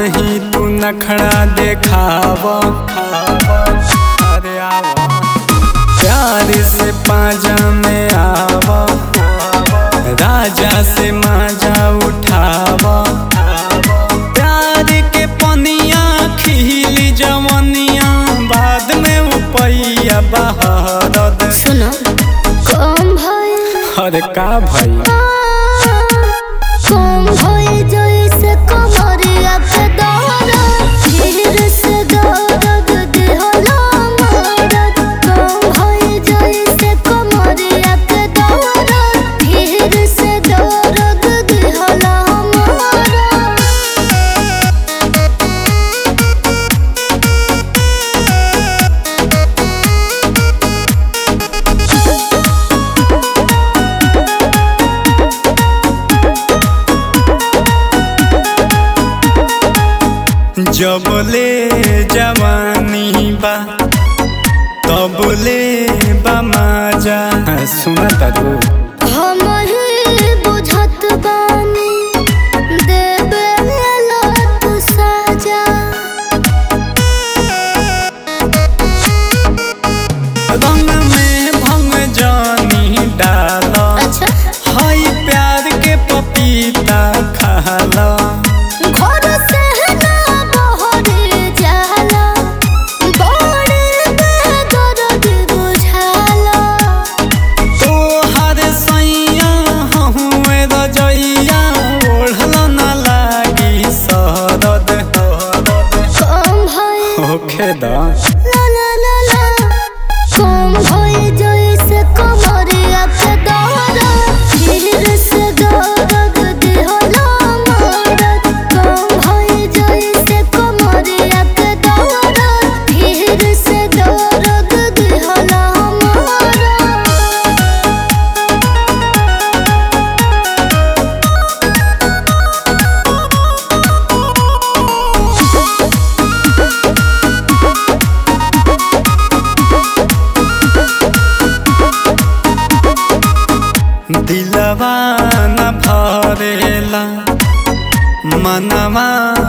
नहीं तू नखड़ा देखाव अरे आव प्यार से पाजा में आव राजा से माजा उठाव प्यार के पनिया खिली जवनिया बाद में उपैया बहरद सुनो कम भइल अरे का भाई कम भइल जइसे कमरिया के दहरा धीरे से दर्द देहला मरद कम भइल जइसे कमरिया के दहरा धीरे से दर्द देहला मरद जबले जवानी बा तबले बा माजा सुना तारू हम ही बुझत बानी देबे ला तू सजा रंग में भंग जानी डाल अच्छा हई प्यार के पपीता खाला घर से ना बहरे जाला बड़े बेदर्द बुझाला तोहर सैया हुए रजैया ओढ़ल न लागी सरद कम भइल होखे दा ला ला ला ला कम भइल जइसे कमरिया के दहरा धीरे से दर्द देहला मरद कम भइल जइसे कमरिया के दहरा धीरे से दर्द देहला मरद दिलवा न भरेला मनवा